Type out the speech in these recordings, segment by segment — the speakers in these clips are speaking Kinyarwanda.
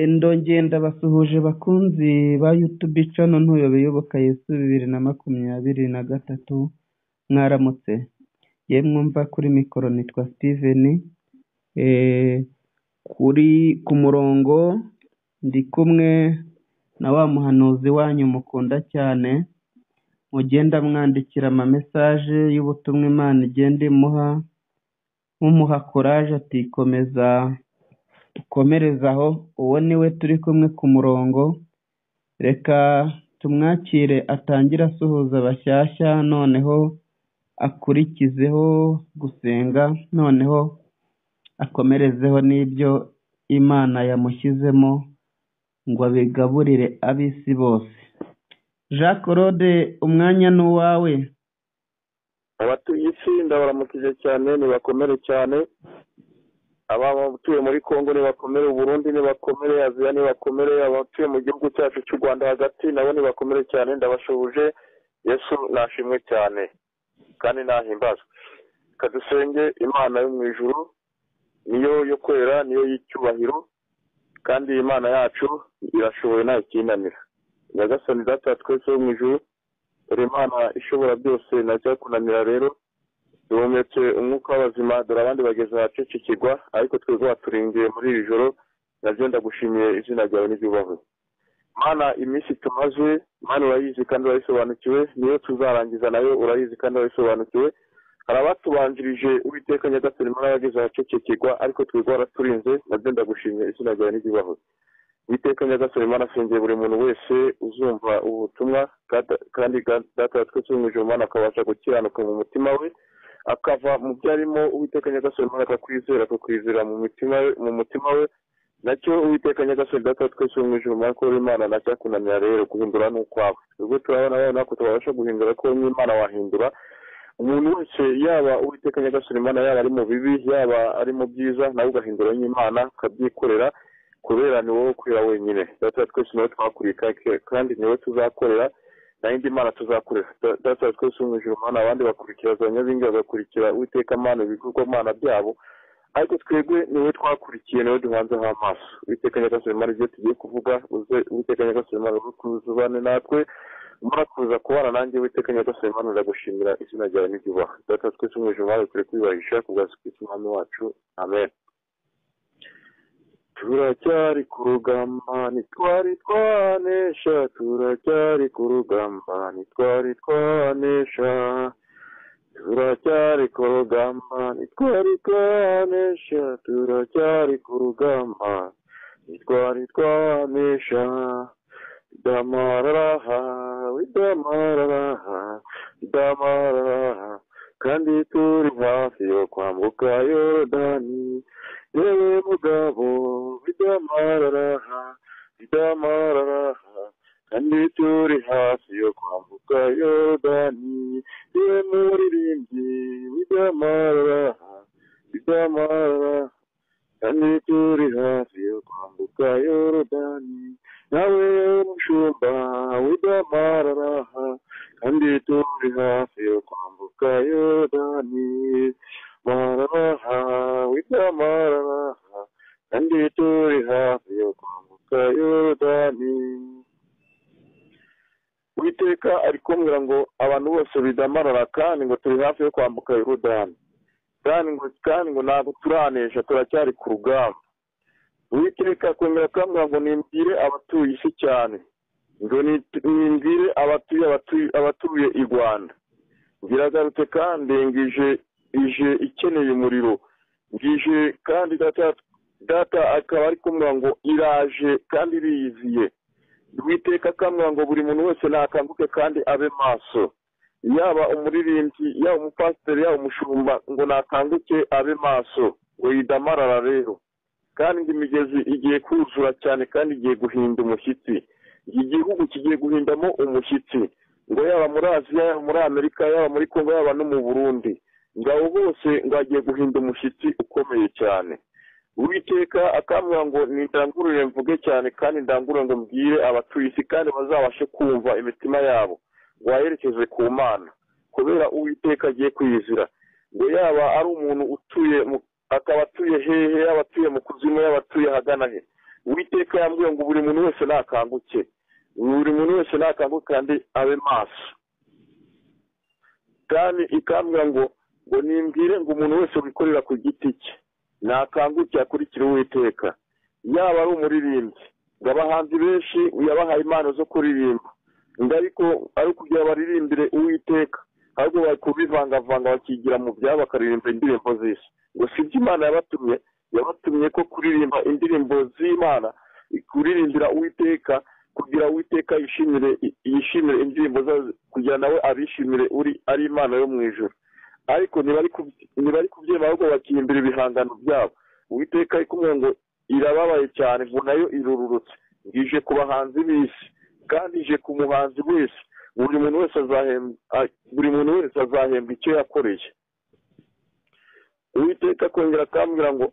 Ndo ndabasuhuje bakunzi ba yutubi cano ntuyobeyoboka yesu bibiri na makumyabiri na gatatu mwaramutse yemwe mva kuri mikoro nitwa steven kuri ku murongo ndi kumwe na wa muhanuzi wanyu mukunda cyane mugenda mwandikira amamesaje y'ubutumwa imana igenda imuha mumuha courage ati komeza ukomereze aho uwo niwe turi kumwe ku murongo reka tumwakire atangire asuhuza abashyashya noneho akurikizeho gusenga noneho akomerezeho n'ibyo imana yamushyizemo ngo abigaburire ab'isi bose jean claude umwanya ni uwawe abatuye isi ndabaramukije cyane nibakomere cyane abatuye muri congo nibakomere uburundi nibakomere aziya nibakomere abatuye mu gihugu cyacu cy'u rwanda hagati nabo nibakomere cyane ndabashuhuje yesu nashimwe cyane kandi nahimbazwe reka dusenge imana yo mu ijuru niyo yo kwera niyo y'icyubahiro kandi iyi Imana yacu irashoboye nta kinanira nyagasani data twese wo mu ijuru dore imana ishobora byose ntacyakunanira rero duhumetse umwuka w'abazima dore abandi bageze ahacicikirwa ariko twebwe waturingiye muri iri joro nabyo ndagushimiye izina ryawe n'ibyubahwe mana iminsi tumaze mana urayizi kandi urayisobanukiwe niyo tuzarangiza nayo urayizi kandi urayisobanukiwe hari abatubanjirije uwiteka nyagasani muri abageze ahacicikirwa ariko twebwe waraturinze nabyo ndagushimiye izina ryawe n'ibyubahwe uwiteka nyagasani mana asengeye buri muntu wese uzumva ubutumwa kandi data twese mu ijoro mana akabasha gukiranuka mu mutima we akava mu byo arimo uwiteka nyagasani umwana akakwizera akakwizera mu mutima we nacyo uwiteka nyagasani data twese mu ijoro umwana ko imana nacyakunanira rero guhindura ni ukwawe ubwo turabona rero natwe tubasha guhindura ko n'imana wahindura umuntu wese yaba uwiteka nyagasani imana yaba ari mu bibi yaba ari mu byiza nawe ugahindura n'imana ukabyikorera kubera ni wowe ukorera wenyine data twese niwe twakuriye kandi niwe tuzakorera nayo indi mana tuzakorera data twese mu ijoro mana abandi bakurikira za nyabingi bagakurikira uwiteka mana ibikorwa mana byabo ariko twebwe niwe twakurikiye niwe duhanzeho amaso uwiteka nyagasani mana ibyo tugiye kuvuga uze uwiteka nyagasani mana uri kuzubane natwe murakuza kubana nanjye uwiteka nyagasani mana ndagushimira izina ryawe n'ibyubaha data twese mu ijoro mana kure kwibahisha ku bwacu bw'umwami wacu amen turacyari ku rugamba ntitwari twanesha turacyari ku rugamba ntitwari twanesha turacyari ku rugamba ntitwari twanesha turacyari ku rugamba ntitwari twanesha idamararaha idamararaha idamararaha kandi turi hafi yo kwambuka yorodani yewe mugabo bidamararaha bidamararaha kandi turi hafi yo kwambuka yorodani yewe muririmbyi bidamararaha bidamararaha kandi turi hafi yo kwambuka yorodani nawe mushumba bidamararaha kandi turi hafi yo kwambuka yorodani mararaha widamararaha kandi turi hafi yo kwambuka yorodani witeka ari kumbwira ngo abantu bose bidamarara kandi ngo turi hafi yo kwambuka yorodani kandi ngo kandi ngo ntabwo turanesha turacyari ku rugamba witeka kongera akambwira ngo nimbwire abatuye isi cyane ngo nimbwire abatuye abatuye i rwanda ngiragarutse kandi ngije ije ikeneye umuriro ngije kandi data akaba ari kumubwira ngo iraje kandi iriyiziye witeka akamubwira ngo buri muntu wese nakanguke kandi abe maso yaba umuririmbyi yaba umupasiteri yaba umushumba ngo nakanguke abe maso ngo yidamarara rero kandi imigezi igiye kuzura cyane kandi igiye guhinda umushyitsi igihugu kigiye guhindamo umushyitsi ngo yaba muri aziya yaba muri amerika yaba muri kongo yaba no mu burundi ngabo bose ngo agiye guhinda umushyitsi ukomeye cyane uwiteka akambwira ngo ndangurure mvuge cyane kandi ndangurure ngo mbwire abatuye isi kandi bazabashe kumva imitima yabo ngo baherekeze ku mana kubera uwiteka agiye kwiyizira ngo yaba ari umuntu utuye akaba atuye hehe yaba atuye mu kuzimu yaba atuye ahagana he uwiteka yambwiye ngo buri muntu wese nakanguke buri muntu wese nakanguke kandi abe maso kandi ikambwira ngo ngo nimbwire ngo umuntu wese wikorera ku giti cye nakanguke akurikire uwiteka yaba ari umuririmbyi ngo abahanzi benshi yabahaye impano zo kuririmba ngo ariko ari ukugira baririmbire uwiteka ahubwo bari kubivangavanga bakigira mu byabo bakaririmba indirimbo z'isi ngo si ibyo imana yabatumye yabatumye ko kuririmba indirimbo z'imana kuririmbira uwiteka kugira uwiteka yishimire yishimire indirimbo zazo kugira nawe abishimire uri ari imana yo mu ijoro ariko ntibari kubyemera ahubwo bakihimbira ibihangano byabo uwiteka ikumwe ngo irababaye cyane ngo nayo irururutse ije ku bahanzi b'isi kandi ije ku muhanzi wese buri muntu wese azahembwa buri muntu wese azahembwa icyo yakoreye uwiteka akongera akambwira ngo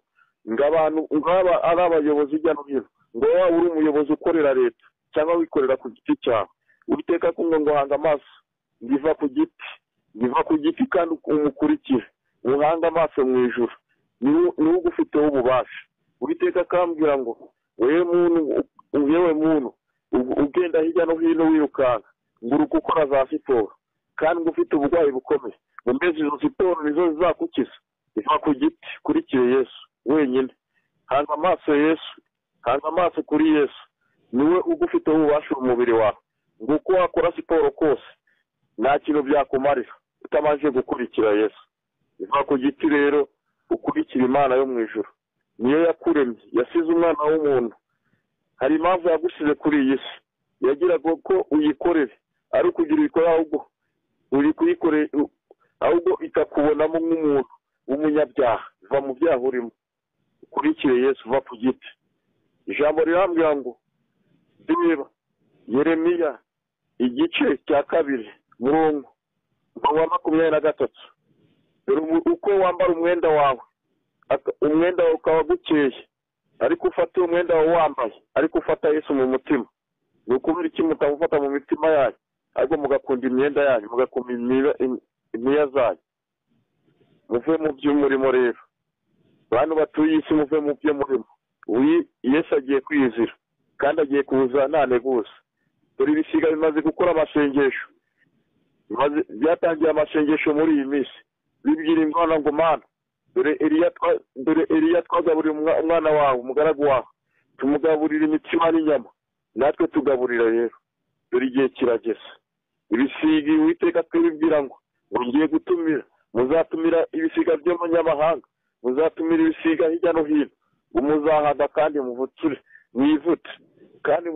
ngo abantu ngaba ari abayobozi hirya no hino ngo waba uri umuyobozi ukorera leta cyangwa wikorera ku giti cyawe uwiteka kumwe ngo hanga amaso ngiva ku giti ngiva ku giti kandi umukurikire uhanga amaso mu ijoro niwo ugufiteho ububasha uwiteka akambwira ngo wewe muntu yewe muntu ugenda hirya no hino wirukanka nguruka ukora za siporo kandi ngo ufite uburwayi bukomeye ngo mbese izo siporo nizo zizakukiza iva ku giti kurikire yesu wenyine hanga amaso yesu hanga amaso kuri yesu niwe ugufiteho ububasha umubiri wawe ngo uko wakora siporo kose nta kintu byakumarira utabanje gukurikira yesu iva ku giti rero ukurikira imana yo mu ijoro niyo yakuremye yasize umwana w'umuntu hari impamvu yagusize kuri iyi si yagiraga ko uyikorere ari ukugira uyikore ahubwo uri kuyikorera ahubwo ikakubonamo nk'umuntu w'umunyabyaha va mu byaha urimo ukurikire yesu uva ku giti ijambo rirambwira ngo reba yeremiya igice cya kabiri murongo wa makumyabiri na gatatu uko wambara umwenda wawe umwenda wawe ukaba gukeye ariko ufate umwenda wawe wambaye ariko ufata yesu mu mutima ni ukubera iki mutamufata mu mitima yanyu ariko mugakunda imyenda yanyu mugakunda imiya zanyu muve mu by'umurimo rero bantu batuye isi muve mu by'umurimo yesu agiye kwizira kandi agiye kuza nta neguza dore ibisiga bimaze gukora amasengesho byatangiye amasengesho muri iyi minsi bibwira ingana ngo mana dore eriya twagaburira umwana wawe umugaragu wawe tumugaburira imitsima n'inyama natwe tugaburira rero dore igihe kirageze ibisiga uwiteka twibwira ngo ngo ngiye gutumira muzatumira ibisiga by'amanyamahanga muzatumira ibisiga hirya no hino muzahaga kandi muvuture mwivute kandi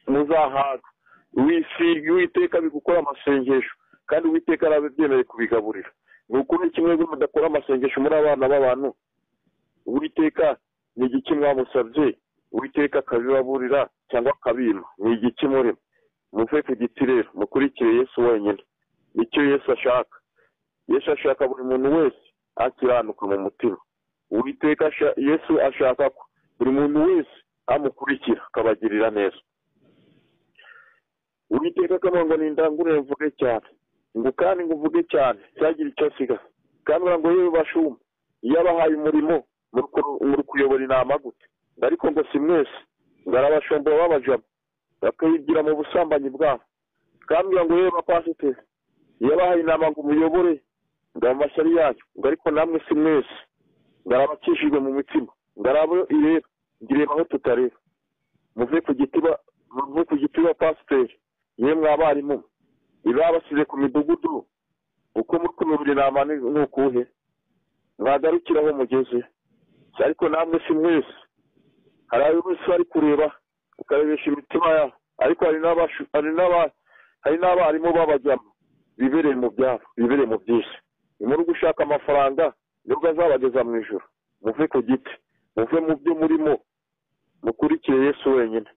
muzahaga wisiga uwiteka bigukora amasengesho kandi uwiteka arabyemeye kubigaburira ni ukuri kimwe mudakora amasengesho muri abana b'abantu uwiteka ni igiki mwamusabye uwiteka akabibaburira cyangwa akabima ni igiki muri muve ku giti rero mukurikire yesu wenyine nicyo yesu ashaka yesu ashaka buri muntu wese akiranuka mu mutima uwiteka yesu ashaka ko buri muntu wese amukurikira akabagirira neza uwiteka akamaro ngo ndangurure mvuge cyane ngo kandi ngo uvuge cyane cyagira icyo asiga kandi ngo yewe bashuma iyo abahaye umurimo muri kuyobora inama gute ariko ngo si mwese ngo arabashomba babajama bakayigira mu busambanyi bwabo kandi ngo yewe bapasiteri iyo abahaye inama ngo umuyobore ngo amashyari yayo ngo ariko namwe si mwese ngo arabakishijwe mu mitima ngo arabo ireba ngo ireba aho tutareba muve ku giti ba pasiteri yemwe abarimu ibabasize ku midugudu uko muri kuyobora inama ni ukuhe mwagarukira aho mugeze ariko namwe si mwese hari abayobozi bari kureba ukarebesha imitima yabo ariko hari n'abarimu babajyamo bibereye mu byabo bibereye mu byisi ni muri gushaka amafaranga nibwo azabageza mu ijoro muve ku giti muve mu byo murimo mukurikiye yesu wenyine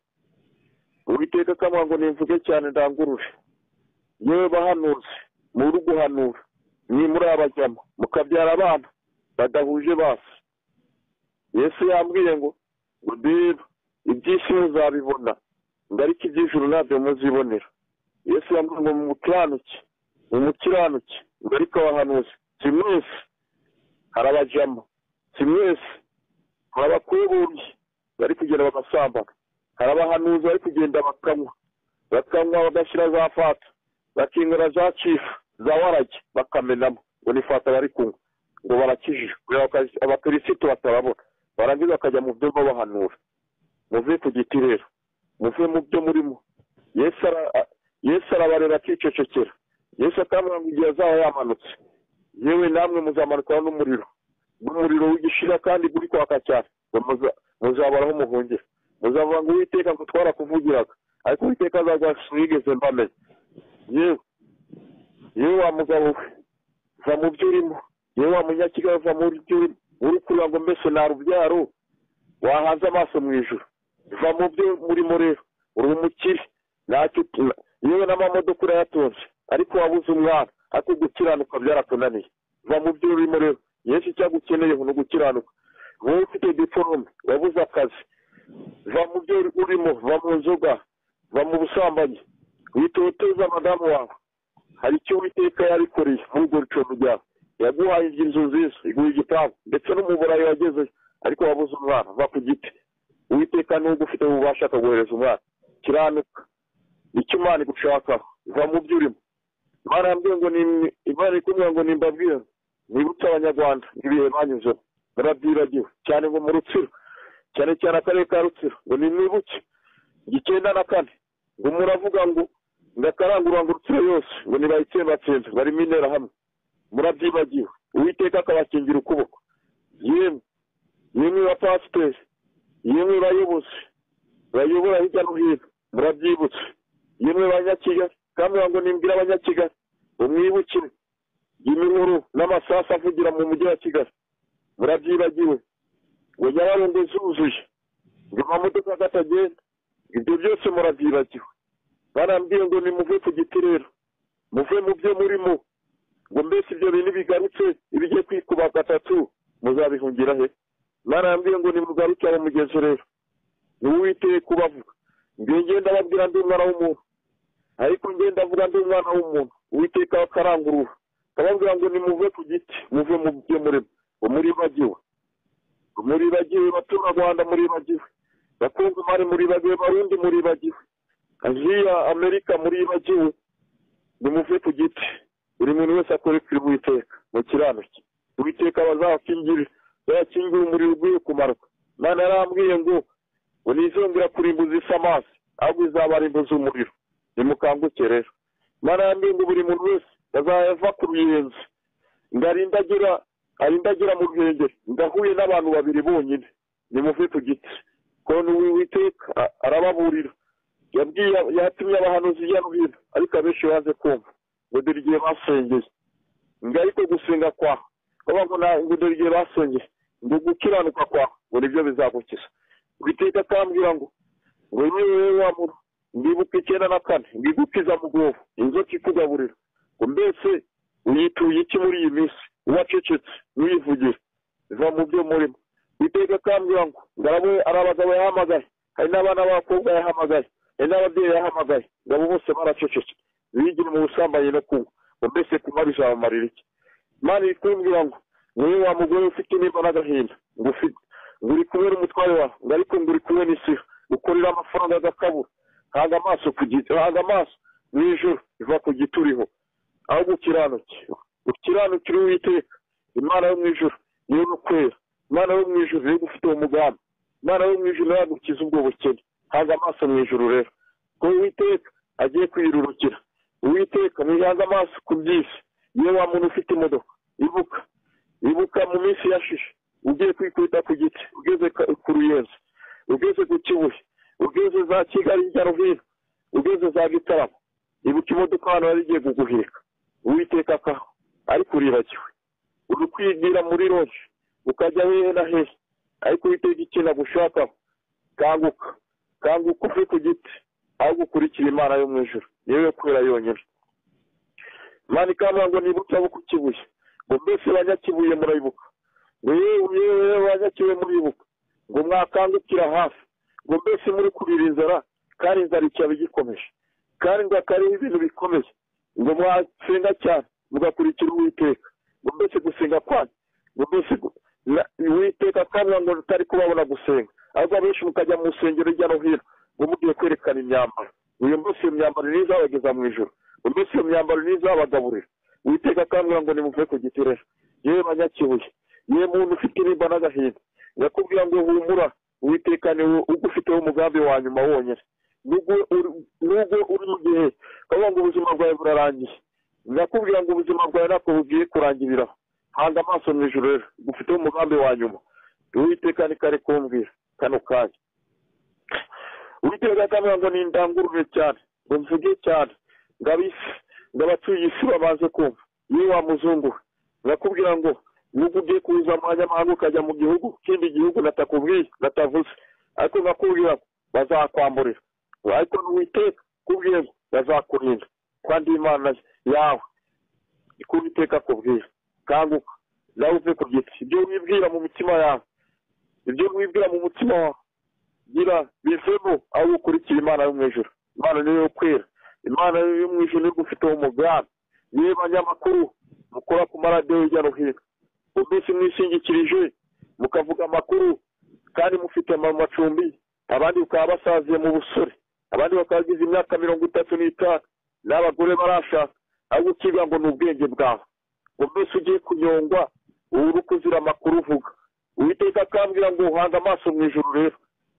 uwiteka akamaro ngo nimvuge cyane ndangurure yewe bahanuzi muri guhanura ni muri abajyamo mukabyara abana badahuje basi yesu yambwiye ngo reba iby'isi muzabibona ngo ariko iby'ijuru ntabyo muzibonera yesu yambwiye ngo mumukiranukire mumukiranukire ngo ariko abahanuzi si mwese harabajyamo si mwese hari abakubuye bari kugenda gusambana hari abahanuzi bari kugenda bakanywa bakanywa badashyira za fata bakinywera za cifu za warage bakamenamo ngo ni fata bari kunywa ngo barakijije abakirisito batarabona barangiza bakajya mu byo babahanura muve ku giti rero muve mu byo murimo yesu arabarera akicecekera yesu akabura ngo igihe azaba yamanutse yewe namwe muzamanukana n'umuriro n'umuriro w'igishira kandi uri kwaka cyane muzabaraho umuhungiro muzavuga ngo uwiteka ngo twarakuvugiraga ariko uwiteka azagwasu yigeze mbamenya yewe yewe wa mugabo we va mu byo urimo yewe wa munyakigali va mu byo urimo uri kureba ngo mbese nta rubyaro wahanze amaso mu ijoro va mu byo murimo rero uri umukire ntacyo yewe n'amamodoka urayatonze ariko wabuze umwana ariko gukiranuka byarakunaniye va mu byo urimo rero yesu icyo agukeneye ni ugukiranuka wowe ufite diporome wabuze akazi va mu byo urimo va mu nzoga va mu busambanyi witoteza madamu wawe hari icyo witeka yarikoreye muri urwo rucondo ryawe yaguhaye inzu nziza iguha igipangu ndetse n'umuburayi wagezeyo ariko wabuze umwana va ku giti uwiteka n'ubwo ufite ububasha akaguhereza umwana kiranuka icyo imana igushakaho va mu byo urimo imana yambwiye ngo ni imana ikumira ngo nimbabwire nibutse abanyarwanda ibihe banyuzemo murabyiragiwe cyane ngo mu rutsiro cyane cyane akarere ka rutsiro ngo ni nibuke icyenda na kane ngo muravuga ngo ndakarangurura ngo rutsiro yose ngo nibayitsembatsembe barimo intera hamwe murabyibagiwe uwiteka akabakingira ukuboko yemwe yemwe ba pasiteri yemwe bayobozi bayobora hirya no hino murabyibutse yemwe banyakigali kandi ngo nimbwire abanyakigali umwibukire iminuru n'amasasu avugira mu mujyi wa kigali murabyibagiwe ngo nyabarongo zuzuye ngo amamodoka atagenda ibyo byose murabyibagiwe barambwiye ngo nimuve ku giti rero muve mu byo murimo ngo mbese ibyo bintu bigarutse ibijye kwikuba gatatu muzabihungira he barambwiye ngo nimugaruke abo mugezi rero niwe witeye kubavuga ngiye ngenda ababwira ndi umwana w'umuntu ariko ngenda avuga ndi umwana w'umuntu uwiteka akarangurura akababwira ngo nimuve ku giti muve mu byo murimo umuribagiwe umuribagiwe abaturarwanda muribagiwe bakunze imari muribagiwe barundi muribagiwe aziya amerika muribagiwe nimuve ku giti buri muntu wese akoresheje uwiteka mu kiranutse uwiteka bazakingire bazakingire umuriro uguye kumarwa imana yarambwiye ngo ngo ntizongera kurimbuza isa amazi ahubwo izabarimbuza umuriro nimukanguke rero imana yarambwiye ngo buri muntu wese azava ku ruyenzi ngo arindagira arindagira mu rwengero ndahuye n'abantu babiri bonyine nimuve ku giti konti witeka arababurira yatumye abahanuzi hirya no hino ariko abenshi baze kumva ngo dore igihe basengeye ngo ariko gusenga kwa ngo dore igihe basengeye ngo gukiranuka kwa ngo nibyo bizagukiza witeka akambwira ngo ngo yewe wamura ndibuka icyenda na kane ngo igukiza mu rwobo inzoka ikugaburira ngo mbese uyituye iki muri iyi minsi uwacecetse n'uyivugira biva mu byo murimo witeka akambwira ngo ngarabe ari abagabo yahamagaye hari n'abana b'abakobwa yahamagaye hari n'ababyeyi yahamagaye ngo abo bose baracecetse bigire mu busambanyi no kunywa ngo mbese kunywa bizabamarira iki imana ikubwira ngo niwe wa mugore ufite nimba n'agahinda ngo ufite ngo uri kumwe n'umutware wawe ngo ariko ngo uri kumwe n'isi ukorera amafaranga agakabura hanga amaso ku giti hanga amaso mu ijoro biva ku giti uriho aho gukiranuke ukiranukira uwiteka imana yo mu ijoro niyo gukwera imana yo mu ijoro niyo gufite uwo mugambi imana yo mu ijoro yagukiza ubwo bukene hanga amaso mu ijoro rero ko uwiteka agiye kwiyirurukira uwiteka muhange amaso ku byisi niyo wa muntu ufite imodoka ibuka ibuka mu minsi yashishe ugiye kwikubita ku giti ugeze ku ruyenzi ugeze ku kibuye ugeze za kigali hirya no hino ugeze za gitaramo ibuka imodoka hano yari igiye kuguheka uwiteka akaho ariko uribagiwe uri kwigira muri roje ukajya hehe na hehe ariko witega ikintu agushakaho kanguka kanguka uve ku giti aho gukurikira imana yo mu ijoro niyo yo kubera yonyine imana ikambara ngo nibutse abo ku kibuye ngo mbese banyakibuye murayibuka ngo yewe yewe banyakibuye muribuka ngo mwakangukira hafi ngo mbese muri kubira inzara kandi inzara icyaba igikomeje kandi ngo akariho ibintu bikomeye ngo mwasenga cyane mugakurikira uwiteka ngo mbese gusenga kwanyu ngo mbese uwiteka akavuga ngo tutari kubabona gusenga ahubwo abenshi mukajya mu nsengero hirya no hino mumugiye kwerekana imyambaro uyu munsi iyo myambaro ni izabageza mu ijoro uyu munsi iyo myambaro ni izabagaburira witeka akambwira ngo nimuve ku gitirera yewe banyakibuye yewe muntu ufite ibimba n'agahinda ndakubwira ngo humura witeka ni ugufiteho umugambi wa nyuma wonyine nubwo uri mu gihe ukavuga ngo ubuzima bwawe burarangiye ndakubwira ngo ubuzima bwawe ntabwo bugiye kurangiriraho hanga amaso mu ijoro rero gufiteho umugambi wa nyuma uwiteka ni kare kumbwira kano kanya uwiteka akambwira ngo ni indangurure cyane ngo mvuge cyane ngo abisi ngo abatuye isi babanze kumva iyo wamuzungu ndakubwira ngo nubwo ugiye kuza mu banyamahanga ukajya mu gihugu kindi gihugu natakubwiye natavuze ariko nkakubwira ngo bazakwamburira ariko n'uwiteka kubwira ngo bazakurinda kandi imana yawe ikubiteka kubwira kanguka nawe uve ku giti ibyo wibwira mu mitima yawe ibyo wibwira mu mutima wawe gira bivemo aho ukurikira imana yo mu ijoro imana niyo kwera imana yo mu ijoro niyo ugufiteho umugambi niyo banyamakuru mukora ku maradiyo hirya no hino umunsi mwishingikirije mukavuga amakuru kandi mufite amacumbi abandi bakaba basaziye mu busore abandi bakaba bagize imyaka mirongo itatu n'itanu n'abagore barashaka ahubwo ukiga ngo ni ubwenge bwawe ngo mbese ugiye kunyongwa ubu uri kuzira amakuru uvuga uwiteka akambwira ngo uhanga amaso mu ijoro rero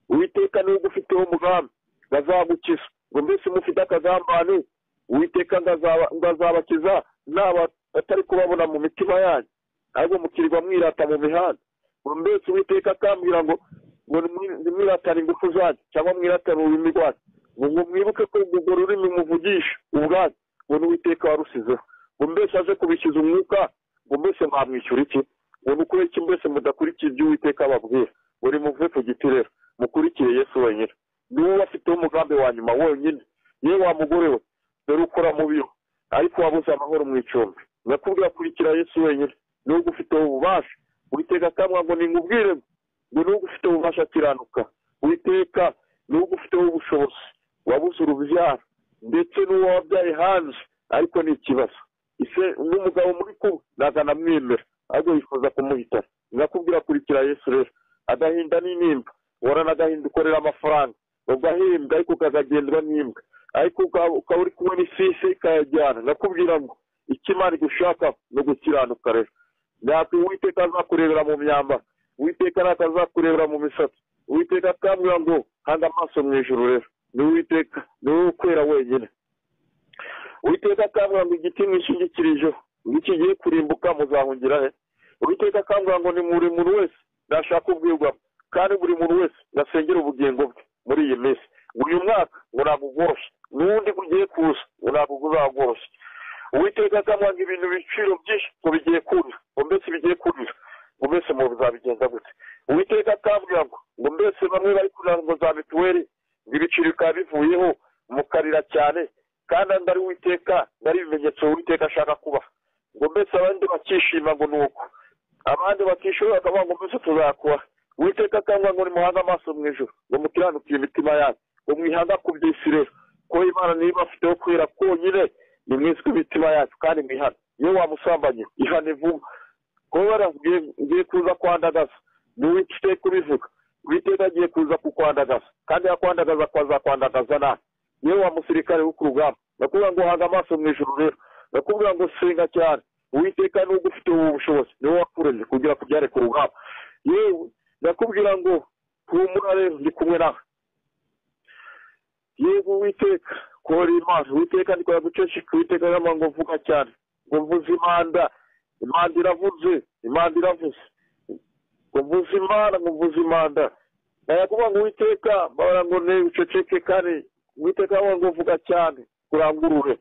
uwiteka niwe ugufiteho umugambi bazagukiza ngo mbese mufite akazambane uwiteka ngo azabakiza naba atari kubabona mu mitima yanyu ahubwo mukirwa mwirata mu mihanda ngo mbese uwiteka akambwira ngo ngo mwiratane ingufu zanyu cyangwa mwiratane ururimi rwanyu ngo mwibuke ko urwo rurimi muvugisha ubwanyu ngo n'uwiteka warusizeho ngo mbese aze kubishyiza umwuka ngo mbese mwamwishyura iki ngo nukore iki mbese mudakurikiye ibyo uwiteka ababwira ngo nimuve ku giti rero mukurikire yesu wenyine niwe ubafiteho umugambi wa nyuma wonyine yewe wa mugore we dore ukora mubiho ariko wabuze amahoro mu icumbi ndakubwira kurikira yesu wenyine niwe ugufiteho ububasha witeka akamwa ngo ningubwire ngo niwe ugufiteho ububasha akiranuka witeka niwe ugufiteho ubushobozi wabuze urubyaro ndetse n'uwo wabyaye hanze ariko ni ikibazo ise n'umugabo muri kumwe ntabwo anamwemera ahubwo yifuza kumuhitana nakubwira kurikira yesu rero agahinda n'inimba uhorana agahinda ukorera amafaranga ugahembwa ariko ukazagendwa n'imbwa ariko ukaba uri kumwe n'isisi ikayajyana nakubwira ngo icyo imana igushaka ni ugukiranuka rero ntabwo uwiteka azakurebera mu myambaro uwiteka ntabwo azakurebera mu misatsi uwiteka akambwira ngo hanga amaso mu ijoro rero ni uwiteka ni wowe ukwera wenyine uwiteka akambwira ngo igiti mwishingikirijeho ngo iki gihe kurimbuka muzahungira he uwiteka akambwira ngo ni buri muntu wese nashaka ubwirwamo kandi buri muntu wese nasengera ubugingo bwe muri iyi minsi uyu mwaka ngo ntabwo ugoroshye n'undi ugiye kuza ngo ntabwo uzagoroshye uwiteka akambwira ibintu ibiciro byinshi ngo bigiye kurira ngo mbese bigiye kurira ngo mbese muzabigenza gute uwiteka akambwira ngo ngo mbese bamwe bari kurira ngo za mituweli ngo ibiciro bikaba bivuyeho mukarira cyane kandi ndari witeka ndari ibimenyetso witeka ashaka kuba ngo mbese abandi bakishima ngo nuko abandi bakishyura bakavuga ngo mbese tuzakuba witeka akangwa ngo nimuhange amaso mu ijoro ngo mukiranukire imitima yanyu ngo mwihanga ku by'isi rero ko imana niba afiteho kwera konyine ni mwizwe imitima yacu kandi mwihane iyo wamusambanye ihane vuba kuba barabwiye kuza kwandagaza ni witeka ubivuga witeka agiye kuza kukwandagaza kandi yakwandagaza azakwandagaza nawe niwe wa musirikare wo ku rugamba ndakubwira ngo uhanga amaso mu ijoro rero ndakubwira ngo senga cyane uwiteka n'ubwo ufite ubu bushobozi niwe wakuremye kugira ngo ubyare ku rugamba yewe ndakubwira ngo humura rero ndi kumwe nawe yewe uwiteka kuhora imana uwiteka ndikora guceceka uwiteka yamara ngo mvuga cyane ngo mvuze imanda imanda iravuze imanda iravuze ngo mvuze imana ngo mvuze imanda ndayakuvuga ngo uwiteka babara ngo ne uceceke kandi uwiteka yamara ngo mvuga cyane kurangurure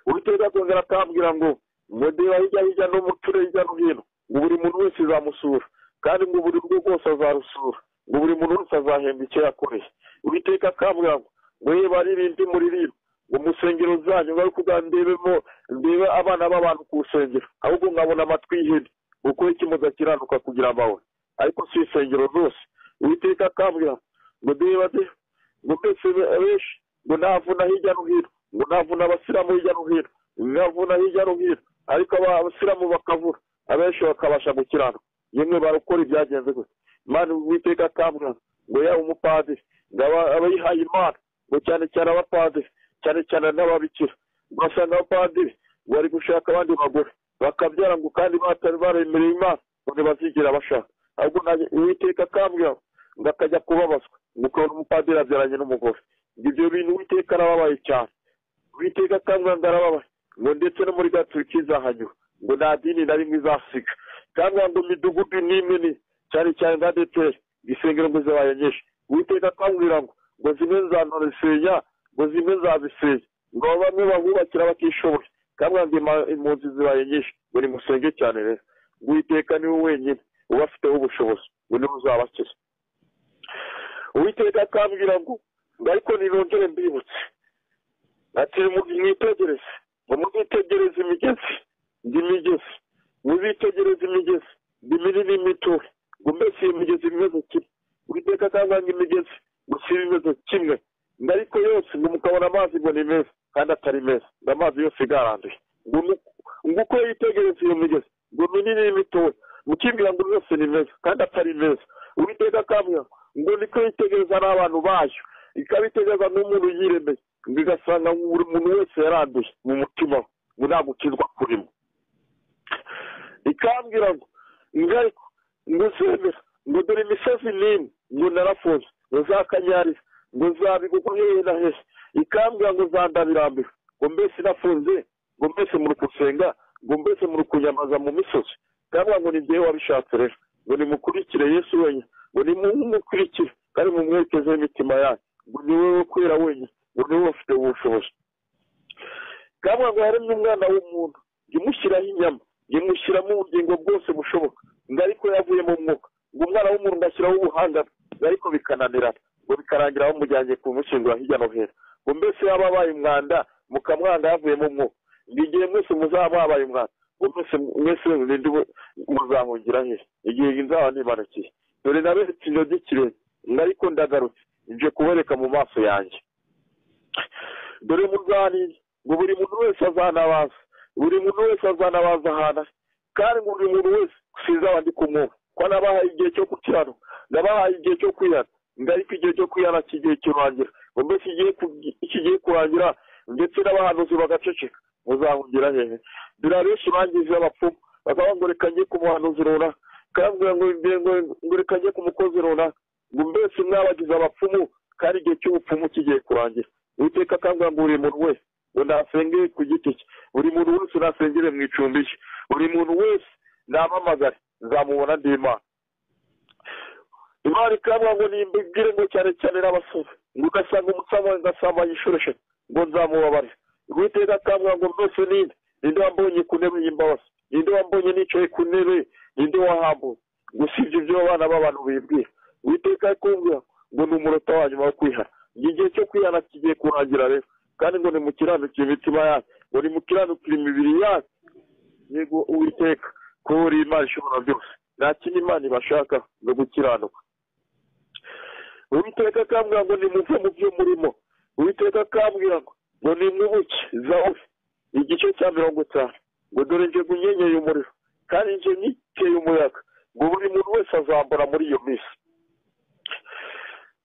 uwiteka akongera akambwira ngo mudeba hirya hirya no muture hirya no hino ngo buri muntu wese izamusura kandi ngo buri rugo rwose azarusura ngo buri muntu wese azahembwa icyo yakoreye uwiteka akambwira ngo ngo ye baririmbe muririmbe ngo musengero zanyu ngo ariko ndebemo ndebe abana b'abantu ku rusengero ahubwo nkabona amatwi y'ihene kuko iki mudakiranuka kugira amahoro ariko si isengero rwose uwiteka akambwira ngo ndeba de ngo mbese benshi ngo ntavuna hirya no hino ngo ntavuna abasiramu hirya no hino ntavuna hirya no hino ariko abasiramu bakavura abenshi bakabasha gukiranuka yemwe barakora ibyagenze gusa imana uwiteka atabwa ngo yaba umupadiri ngo aba- abayihaye imana ngo cyane cyane abapadiri cyane cyane n'ababikira ugasanga abapadiri bari gushaka abandi bagore bakabyara ngo kandi batari baremereye imana ngo ntibazigera bashaka ahubwo nanjye uwiteka akambwira ngo akajya kubabazwa ngo ukabona umupadiri abyaranye n'umugore ngo ibyo bintu uwiteka arababaye cyane uwiteka akambwira ngo arababaye ngo ndetse no muri gatulika izahanyura ngo nta dini na rimwe izasiga kandi ngo imidugudu n'imwe ni cyane cyane nka deteri isengero ngo zibaye nyinshi uwiteka akambwira ngo ngo zimwe nzanorosenya ngo zimwe nzazisenya ngo bamwe bahubakira batishoboye kandi ngo ima- impunzi zibaye nyinshi ngo nimusenge cyane rero uwiteka niwe wenyine uba afiteho ubushobozi ngo niwe uzabakiza uwiteka akambwira ngo ngo ariko ninongere mbibutse ati mu- mwitegereze ngo muzitegereze imigezi ndi imigezi muzitegereze imigezi ndi minini mitoya ngo mbese iyo migezi imeze kimwe uwiteka akanganga imigezi ngo si imeze kimwe ngo ariko yose ngo mukabona amazi ngo ni meza kandi atari meza ngo amazi yose igaranduye ngo nuko- ngo uko yitegereza iyo migezi ngo minini n'imitoya mukibwira ngo yose ni meza kandi atari meza uwiteka akambwira ngo niko yitegereza n'abantu bayo ikabitegereza n'umuntu yiremeye ngo igasanga buri muntu wese yaranduye mu mutima we ngo nta gukizwa kurimo ikambwira ngo ngo ariko ngo uzemera ngo dore imisozi n'imwe ngo narafunze ngo zakanyariza ngo zabigurwa hehe na hehe ikambwira ngo zandabirambira ngo mbese nafunze ngo mbese muri kusenga ngo mbese muri kunyamaza mu misozi cyangwa ngo ni njyewe wabishatse rero ngo nimukurikire yesu wenyine ngo nimukurikire kandi mumwerekezeho imitima yanyu ngo ni wowe kwera wenyine ngo ni wowe ufite ubushobozi cyangwa ngo haremye umwana w'umuntu jya umushyiraho inyama jya umushyiramo ubugingo bwose bushoboka ngo ariko yavuye mu mwuka ngo umwana w'umuntu ngashyiraho ubuhanga bwe ngo ariko bikananirana ngo bikarangira bamujyanye kumushyingura hirya no hino ngo mbese yaba abaye umwanda mukamwanga yavuyemo umwuka ngo igihe mwese muzaba mwabaye umwanda ngo mwese mwese murinde ubu- muzahungira hehe igihe nzaba nimanukiye dore naberetse indodo ikirere ngo ariko ndagarutse nje kubereka mu maso yanjye dore muzanire ngo buri muntu wese azanabaza buri muntu wese azanabaza ahantu ari kandi ngo buri muntu wese sinzaba ndi kumwumva ko nabahaye igihe cyo gukiranuka nabahaye igihe cyo kwihana ngo ariko igihe cyo kwihana kigiye kirangira ngo mbese igihe ku- kigiye kurangira ndetse n'abahanuzi bagaceceka muzahungira hehe dore abenshi bangije abapfumu bakaba ngo reka njye ku muhanuzi runaka kandi ngo- ngo- ngo- ngo reka njye ku mukozi runaka ngo mbese mwabagize abapfumu kandi igihe cy'ubupfumu kigiye kurangira uwiteka akangurira ngo buri muntu wese ngo nasenge ku giti cye buri muntu wese nasengere mu icumbi rye buri muntu wese namamagare nzamubona ndi imana imana ikabwa ngo nimbibwire ngo cyane cyane n'abasore ngo ugasanga umusama ngasambanya inshuro eshatu ngo nzamubabare uwiteka akabwa ngo mbese ninde ninde wambonye ku ntebe y'imbabazi ninde wambonye nicaye ku ntebe ninde wahambuye gusibye ibyo abana b'abantu bibwira uwiteka akumbwira ngo ni umunota wa nyuma wo kwihana ngo igihe cyo kwihana kigiye kurangira rero kandi ngo nimukiranukire imitima yanyu ngo nimukiranukire imibiri yanyu yego uwiteka ko uri imana ishobora byose nta kindi imana ibashaka ngo gukiranuka uwiteka akambwira ngo nimuve mu byo murimo uwiteka akambwira ngo ngo nimwibuke zawuri igice cya mirongo itanu ngo dore nje gunyenyeye umuriro kandi nje niteye umuyaga ngo buri muntu wese azambara muri iyo minsi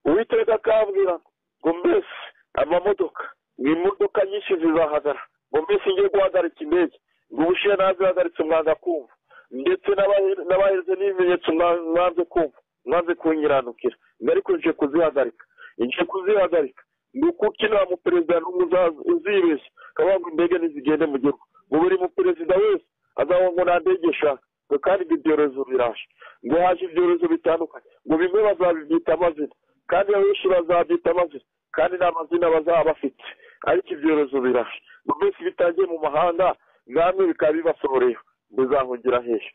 uwiteka akambwira ngo mbese amamodoka ngo imodoka nyinshi zizahagarara ngo mbese ngiye guhagarika indege ngo ubushiye nazihagaritse mwanga kumva ndetse n'abahe- n'abaheze n'ibimenyetso mwa- mwanze kumva mwanze kunyiranukira ngo ariko nje kuzihagarika nje kuzihagarika ni ukuko inama perezida n'umwe uzaza- uzibeshya akavuga ngo indege ntizigende mu gihugu ngo buri muperezida wese azavuga ngo nta ndege ishaka ngo kandi ibyo byorezo biraje ngo haje ibyorezo bitandukanye ngo bimwe bazabibyita amazina kandi abenshi bazabyita amazina kandi nta mazina bazaba bafite ariko ibyorezo biraje ngo mbese bitangiye mu mahanga namwe bikaba bibasohoreye muzahungira hehe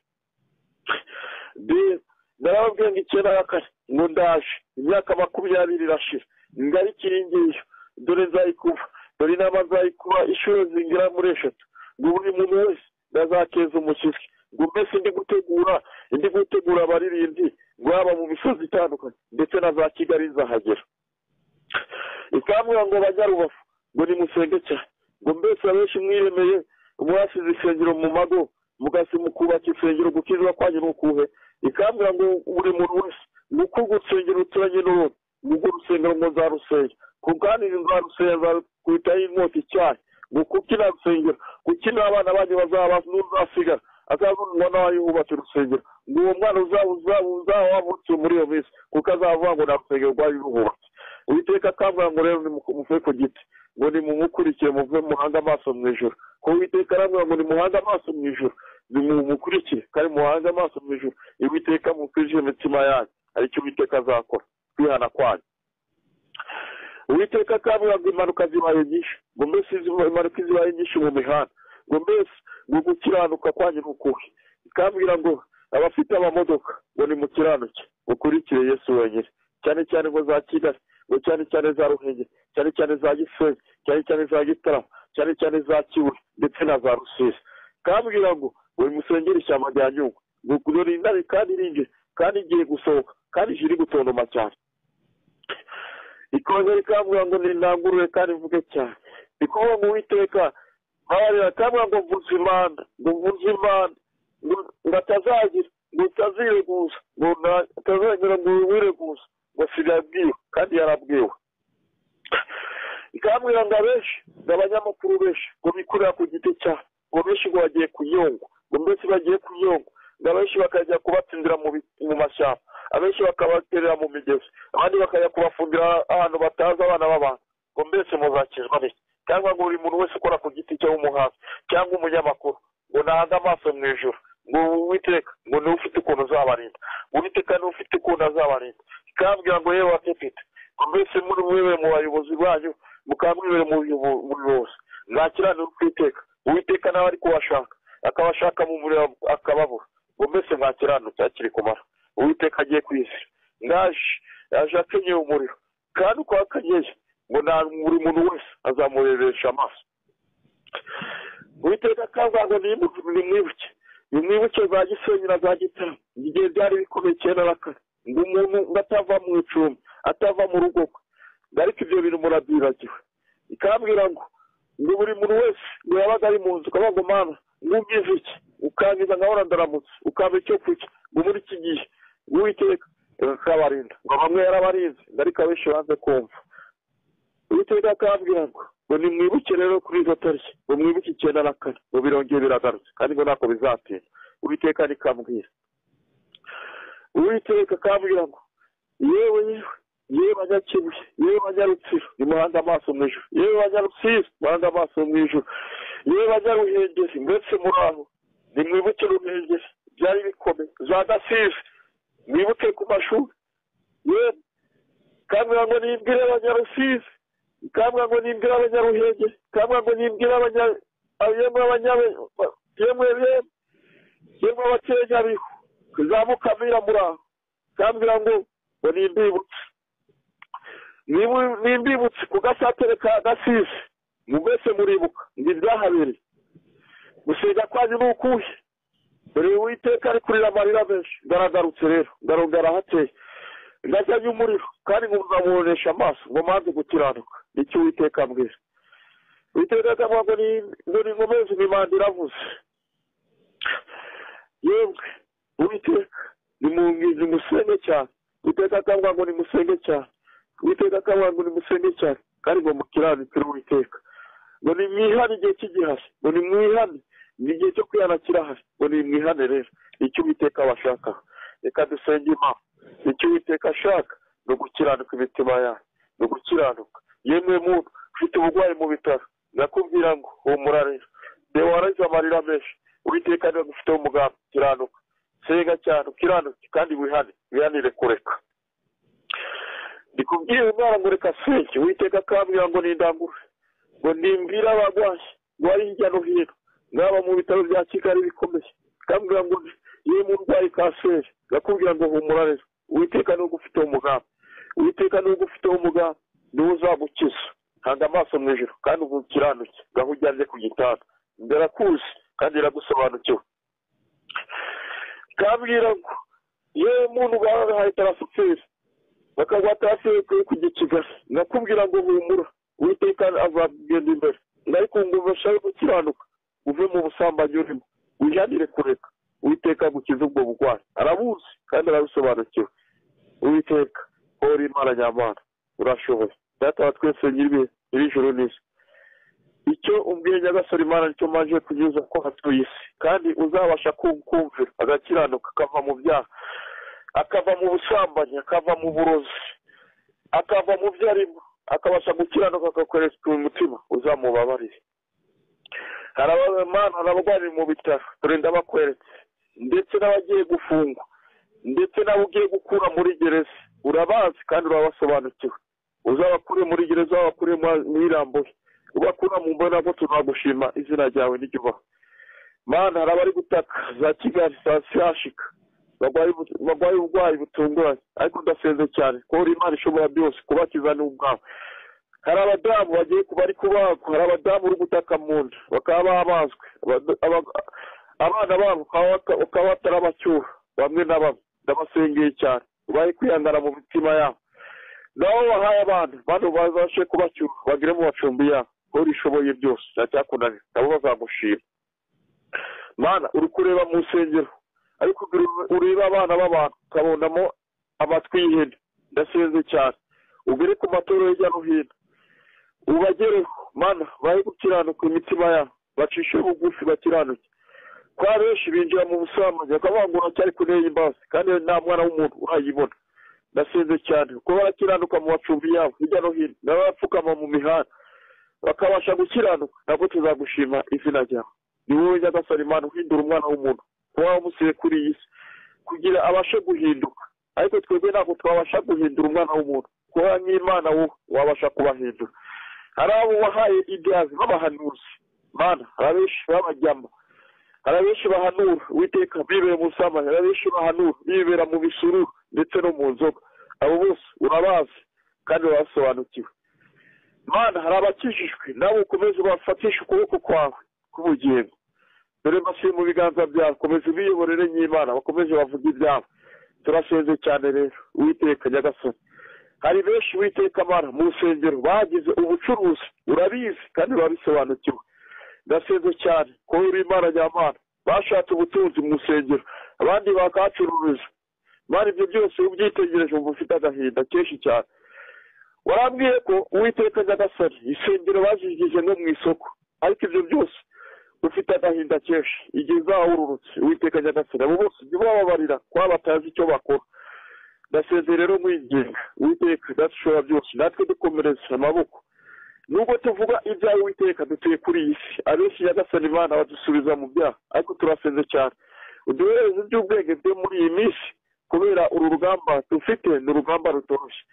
Bill, narababwiye ngo icyenda ya kane ngo ndaje imyaka makumyabiri irashira ngari kiringiye dore nzayikuba dore inama nzayikuba inshuro zingera muri eshatu ngo buri muntu wese nazakeza umushyitsi ngo mbese ndi gutegura ndi gutegura abaririmbyi ngo haba mu misozi itandukanye ndetse na za kigali nzahagera ikambwira ngo banyarubavu ngo nimusenge cyane ngo mbese abenshi mwiremeye mwasize isengero mu mago mugasi mukubaka insengero gukizwa kwanyu ni ukuhe ikambwira ngo buri muntu wese ni uko gusengera uturanye n'urwo rusengero ngo nzarusenya kuganira nzarusenga kuhitaho inkota icyayi ngo kuko inarusengera kuko abana banyu bazaba n'uzasigara akaza umwana wawe yubatse urusengero ngo uwo mwana uzaba uzaba uzaba wavutse muri iyo minsi kuko azavuga ngo nta rusengero rwari ruhubatse uwiteka akambwira ngo rero nimuve ku giti ngo nimumukurikire muve muhanga amaso mu ijoro ko uwiteka arambwira ngo nimuhanga amaso mu ijoro nimukurikire kandi muhanga amaso mu ijoro uwiteka mukurikire imitima yanyu aricyo uwiteka azakora kwihana kwanyu uwiteka akambwira ngo impanuka zibaye nyinshi ngo mbese impanuka zibaye nyinshi mu mihanda ngo mbese ngo gukiranuka kwanyu ni ukuhe ikambwira ngo abafite amamodoka ngo nimukiranuke ukurikire yesu wenyine cyane cyane ngo za kigali ngo cyane cyane za ruhengeri cyane cyane za gisenyi cyane cyane za gitarama cyane cyane za kibuye ndetse na za rusizi kambwira ngo buri musengere ishyamba rya nyungwe ngo rindare kandi rinjire kandi igiye gusohoka kandi ijiri gutontoma cyane ikongera ikambwira ngo nirangurure kandi mvuge cyane ikuvuga ngo uwiteka babarira kambwira ngo mvuze imanda ngo mvuze imanda ngo atazagira ngo utazireguza ngo atazagera ngo wireguza ngo sinabwiwe kandi yarabwiwe ikambwira ngo abenshi ngo abanyamakuru benshi ngo bikurira ku giti cyabo ngo benshi ngo bagiye kunyongwa ngo mbese bagiye kunyongwa ngo abenshi bakajya kubatindira mu mashyamba abenshi bakabaterera mu migezi abandi bakajya kubafumbira ahantu batazi abana b'abantu ngo mbese muzakizwa n'iki cyangwa ngo buri muntu wese ukora ku giti cye w'umuhanzi cyangwa umunyamakuru ngo nahanga amaso mu ijoro ngo witeka ngo niwe ufite ukuntu uzabarinda witeka niwe ufite ukuntu azabarinda ikambwira ngo yewe watepite ngo mbese muri mwebwe mu bayobozi banyu mukambwibere mu buyobozi mwakiranira ukwiteka uwiteka nawe ari kuwashaka akabashaka mu muriro akababura ngo mbese mwakiranutse akiri kumara uwiteka agiye ku isi ngaje yaje akenyeye umuriro kandi uko akenyeye ngo nta buri muntu wese azamureresha amaso uwiteka akambwira ngo nimwibuke nimwibuke za gisenyi na za gitara igihe byari bikomeye cyenda na kane ngo umuntu atava mu icumbi atava mu rugo rwe ariko ibyo bintu murabyibagiwe ikambwira ngo ngo buri muntu wese ngo yabaga ari mu nzu ukavuga ngo mana ntubizi iki ukangiza nkahora ndaramutse ukaba icyo kurya ngo muri iki gihe uwiteka akabarinda ngo bamwe yarabarinze ariko abenshi banze kumva uwiteka akambwira ngo ngo nimwibuke rero kuri izo tariki ngo mwibuke icyenda na kane ngo birongere biragarutse kandi ngo ntako bizatinda uwiteka nikambwira uwiteka akambwira ngo yewe yewe yewe banyakibuye yewe banyarutsiro nimuhanga amaso mu ijoro yewe banyarutsiro muhanga amaso mu ijoro yewe banyaruhengeri mbese muri aho nimwibuke ruhengeri byari bikomeye za gasize mwibuke ku mashuri yewe ikambwira ngo nimbwire abanyarusizi ikambwira ngo nimbwire abanyaruhengeri ikambwira ngo nimbwire abanya yemwe abanyabe yemwe yemwe yemwe abakenyabihu kuzamuka muri aho kambwira ngo ngo ni imbibutsi ni imbibutsi ku gasatere ka gasize mwese muribuka ni ibyahabereye gusenga kwanyu ni ukuhe dore uwiteka ari kurira amarira menshi ngaragarutse rero ngarongara hateye ngajyanye umuriro kandi ngo nzamubonesha amaso ngo manze gukiranuka nicyo uwiteka mbwira uwiteka akavuga ngo ni inkomezi imimanda iravuze yemwe uwiteka nimwungize umusenge cyane uwiteka akavuga ngo nimusenge cyane uwiteka akavuga ngo nimusenge cyane kandi ngo mukiranukire uwiteka ngo nimwihane igihe cy'igihari ngo nimwihane ni igihe cyo kwihana kirahari ngo nimwihane rero icyo uwiteka bashaka reka dusenge imana icyo uwiteka ashaka ni ugukiranuka imitima yawe ni ugukiranuka yemwe muntu ufite uburwayi mu bitaro nakubwira ngo humura rero reba waragize amarira menshi uwiteka niba ufiteho umugambi kiranuka senga cyane ukiranuke kandi wihane wihanire kureka ndikubwira umwana ngo reka senge uwiteka akambwira ngo nindangure ngo nimbwire abarwayi ngo ari hirya no hino ngaba mu bitaro bya kigali bikomeye akambwira ngo yewe murwayi kanseri ndakubwira ngo humura rero uwiteka n'ubwo ufiteho umugambi uwiteka n'ubwo ufiteho umugambi niwe uzagukiza hanga amaso mu ijoro kandi ubu ukiranuke ngaho ujyanye ku gitanda ndarakuzi kandi iragusobanukiwe kambwira ngo yewe muntu ugahaye tarasiferi bakaguha tarasiferi kuri kujya kigali nakubwira ngo humura uwiteka azagenda imbere ariko ngo bashake gukiranuka uve mu busambanyi urimo wihanire kureka uwiteka gukiza ubwo burwayi arabuzi kandi arabisobanukiwe uwiteka wowe uri imana nyamana urashoboye data wa twese nyiri ijuru n'isi icyo ubwiye nyagasore imana nicyo maje kugeza ko hatuye isi kandi uzabasha kumvira agakiranuka akava mu byaha akava mu busambanyi akava mu burozi akava mu byo arimo akabasha gukiranuka agakoresha umutima uzamubabarire hari abamana abarwariye mu bitaro dore ndabakweretse ndetse n'abagiye gufungwa ndetse n'abo ugiye gukura muri gereza urabazi kandi urabasobanukiwe uzabakure muri gereza ubakure mu irambuye ubakura mu mbona ko tuzagushima izina ryawe n'igihugu mana hari abari gutaka za kigali za siyashika barwaye uburwayi butunguranye ariko udasenze cyane ko uri imana ishobora byose kubakiza n'ubwawe hari abadamu bagiye kuba ari kubagwa hari abadamu uri gutaka mu nda bakaba babazwe abana babo bakaba batarabacyura bamwe na bamwe ndabasengeye cyane ubaye kwihangana mu mitima yabo nabo bahaye abantu bano bazashe kubacyura bagire mu macumbi yabo aho urishoboye byose ntacyakunaniye nabo bazagushima mana uri kureba mu nsengero ariko ureba abana b'abantu ukabonamo amatwi y'ihene ndasenze cyane ubere ku matora hirya no hino ubagereho mana bahe gukiranuka imitima yabo bacishe bugufi bakiranuke kwa benshi binjira mu busambanyi bakabangura cyari kuneye imbazi kandi nta mwana w'umuntu urayibona ndasenze cyane kuko barakiranuka mu macumbi yabo hirya no hino nabo bapfukama mu mihanda bakabasha gukiranuka nabwo tuzagushima izina ryawe ni wowe nyagasani imana uhindura umwana w'umuntu kuba wamusiye kuri iyi si kugira abashe guhinduka ariko twebwe ntabwo twabasha guhindura umwana w'umuntu kuba nk'imana wowe wabasha kubahindura hari abo wahaye ibyazi b'abahanuzi mana hari abenshi babajyamo hari abenshi bahanura witeka bibera mu busambanyi hari abenshi bahanura bibera mu bisururu ndetse no mu nzoga abo bose urabazi kandi urabasobanukiwe mana hari abakijijwe nabo ukomeze bafatisha ukuboko kwawe k'ubugingo dore mbasiye mu biganza byawe komeza ubiyoborere ny'imana bakomeje bavuga ibyabo turasenze cyane rero witeka nyagasoni hari benshi witeka amara mu rusengero bagize ubucuruzi urabizi kandi urabisobanukiwe ndasenze cyane ko uri imana nyamana bashatse ubutunzi mu rusengero abandi bakahacururiza bari ibyo byose ubyitegereje ubu ufite agahinda kenshi cyane warambwiye ko uwiteka nyagasoni isengero bazigize no mu isoko ariko ibyo byose ufite agahinda kenshi igihe uzawururutse witeka nyagasani abo bose jya ubababarira kuba batazi icyo bakora ndaseze rero mwinginga witeka dushobora byose natwe dukomereza amaboko nubwo tuvuga ibyawe witeka dutuye kuri iyi si abenshi nyagasani imana badusubiza mu byaha ariko turasenze cyane uduhereze iby'ubwenge byo muri iyi minsi kubera uru rugamba dufite ni urugamba rutoroshye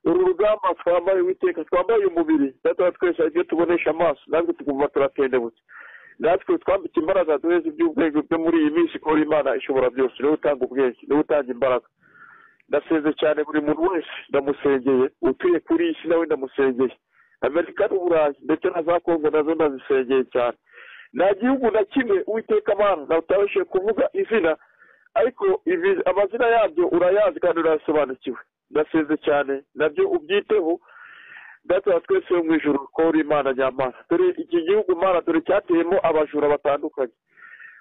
uru rugamba twambaye witeka twambaye umubiri natwe twese ibyo tubonesha amaso natwe tukumva turatendebutse natwe twambika imbaraga duheze iby'ubwenge byo muri iyi minsi kuko imana ishobora byose niwe utanga ubwenge niwe utanga imbaraga ndaseze cyane buri muntu wese ndamusengeye utuye kuri iyi si nawe ndamusengeye amerika n'uburayi ndetse na za kongo nazo ndazisengeye cyane nta gihugu na kimwe uwiteka amana nawe utabashije kuvuga izina ariko amazina yabyo urayazi kandi urayasobanukiwe ndaseze cyane nabyo ubyiteho data twese wo mu ijoro ko uri imana nyamana dore iki gihugu imana dore cyateyemo abajura batandukanye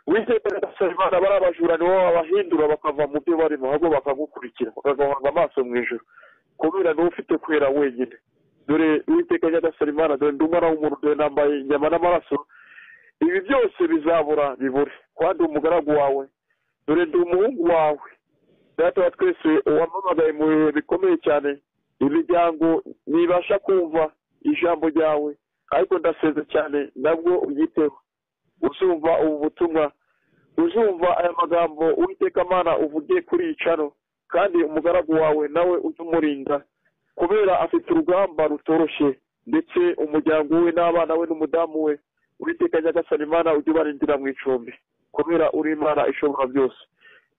witeka nyagasani imana bari abajura nibo babahindura bakava mu byo barimo ahubwo bakagukurikira bakagahanga amaso mu ijoro kubera niwe ufite kwera wenyine dore witeka nyagasani imana dore ndi umwana w'umuntu dore nambaye inyama n'amaraso ibi byose bizabura bibure kandi umugaragu wawe dore ndi umuhungu wawe data twese wamamagaye mu bihe bikomeye cyane imiryango ntibasha kumva ijambo ryawe ariko ndaseze cyane nabwo ubyiteho uzumva ubu butumwa uzumva aya magambo amana uvugiye kuri icaro kandi umugaragu wawe nawe ujye umurinda kubera afite urugamba rutoroshye ndetse umuryango we n'abana we n'umudamu we uwiteka nyagasani imana ujye ubarindira mu icumbi kubera uri imana ishobora byose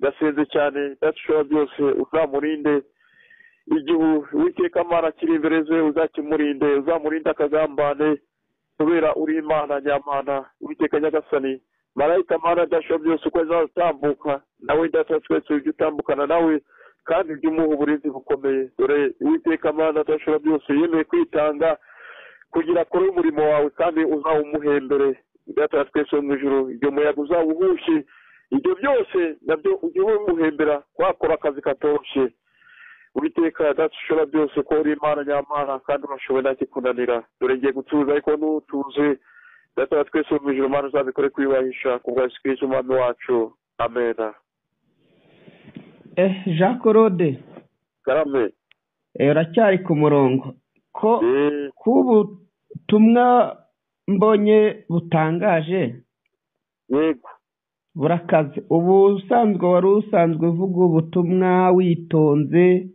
ndaseze cyane ndashobora byose uzamurinde igihe uwiteka amara akiri imbere ze uzakimurinde uzamurinde akagambane kubera uri imana nyamana uwiteka nyagasani marayika amana adashobora byose uko azatambuka nawe data twese ujye utambukana nawe kandi ujye umuha uburinzi bukomeye dore uwiteka amana adashobora byose yemeye kwitanga kugira akore umurimo wawe kandi uzawumuhembere data twese wo mu ijoro igihe umuyaga uzawuhushye ibyo byose nabyo ujye umuhembera wakora akazi katoroshye uwiteka yadashobora byose ko uri imana nyamana kandi urashoboye ntakikunanira dore ngiye gutuza ariko n'utuze data wa twese mu ijoro imana uzabikore kuyubahisha ku bwa yesu kirisito umwami wacu amena eh jean claude karame eh, uracyari ku murongo ko Eh, ko ubutumwa mbonye butangaje yego burakaze ubu usanzwe wari usanzwe uvuga ubutumwa witonze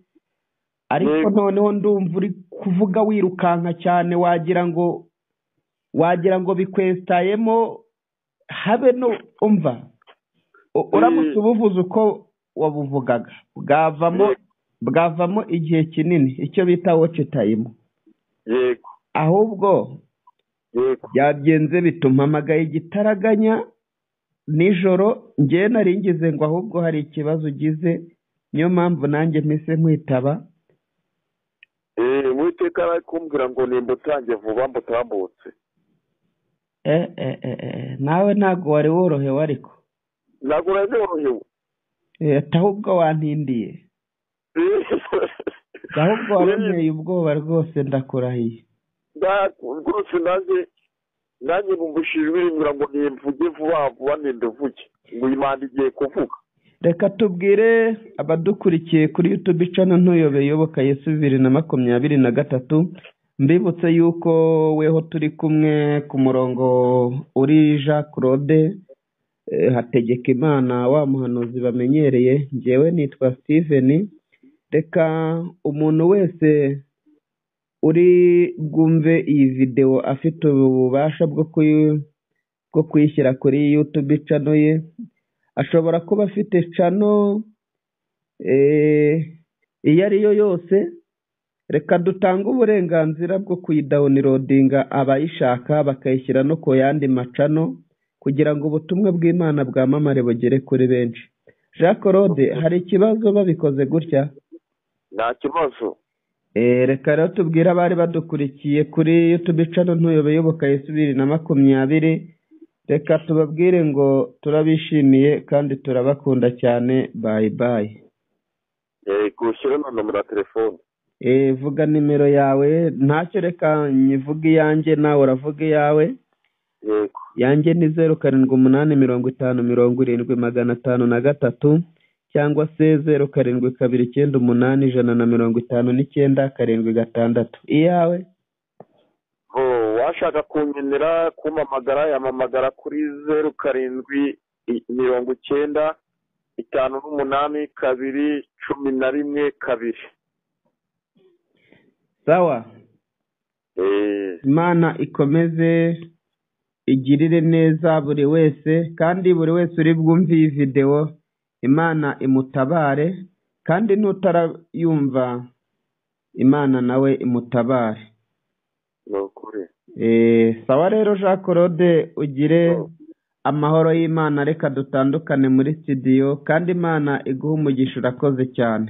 ariko Yego. noneho ndumva uri kuvuga wirukanka cyane wagira ngo wagira ngo bikwesitayemo habe no umva U- uramutse Mm. ubuvuze uko wabuvugaga bwavamo Yego. bwavamo igihe kinini icyo bita woce tayimu yego ahubwo yego byagenze bituma mpamagaye igitaraganya nijoro ngewe nari ngize ngo ahubwo hari ikibazo ugize niyo mpamvu nanjye mpise nkwitaba Eh, uwiteka ari kumbwira ngo nimbutange vuba mbutambutse Eh, eh, eh, eh, nawe ntabwo wari worohewe ariko ntabwo uranorohewe Eh, ahubwo wantindiye ahubwo waboneye ubwoba rwose ndakurahiye rwose nanjye nanjye bumbushijwe bimbwira ngo nimvuge vuba vuba ninde uvuge ngo imana igiye kuvuga reka tubwire abadukurikiye kuri yutubi cano ntuyobeye iyoboka yesu bibiri na makumyabiri na gatatu mbibutse yuko weho turi kumwe ku murongo uri jean claude eh, hategeka imana wa muhanuzi bamenyereye ngewe nitwa steven reka umuntu wese uri bwumve iyi videwo afite ububasha bwo kuyi- bwo kuyishyira kuri yutubi cano ye ashobora kuba afite cano eh, iyo ari yo yose reka dutange uburenganzira bwo kuyidawunirodinga abayishaka bakayishyira no ku yandi macano kugira ngo ubutumwa bw'imana bwamamare bugere kuri benshi jean claude hari ikibazo babikoze gutya nta kibazo Eh, reka rero tubwire abari badukurikiye kuri yutubi cano ntuyobeyoboka yesu bibiri na makumyabiri reka tubabwire ngo turabishimiye kandi turabakunda cyane bayi bayi gushyira na nomero ya telefone Eh, vuga nimero yawe ntacyo reka nyivuge iyanjye nawe uravuga iyawe yego yanjye ni zeru karindwi umunani mirongo itanu mirongo irindwi magana atanu na gatatu cyangwa se zeru karindwi kabiri icyenda umunani ijana na mirongo itanu n'icyenda karindwi gatandatu iyawe Ngo washaka kunkenera kumamagara yamamagara kuri zeru karindwi i- mirongo icyenda itanu n'umunani kabiri cumi na rimwe kabiri sawa Eh, imana ikomeze igirire neza buri wese kandi buri wese uri bwumve iyi videwo imana imutabare kandi n'utarayumva imana nawe imutabare ni ukuri Eh, sawa rero jean claude ugire amahoro y'imana reka dutandukane muri sitidiyo kandi imana iguhe umugisha urakoze cyane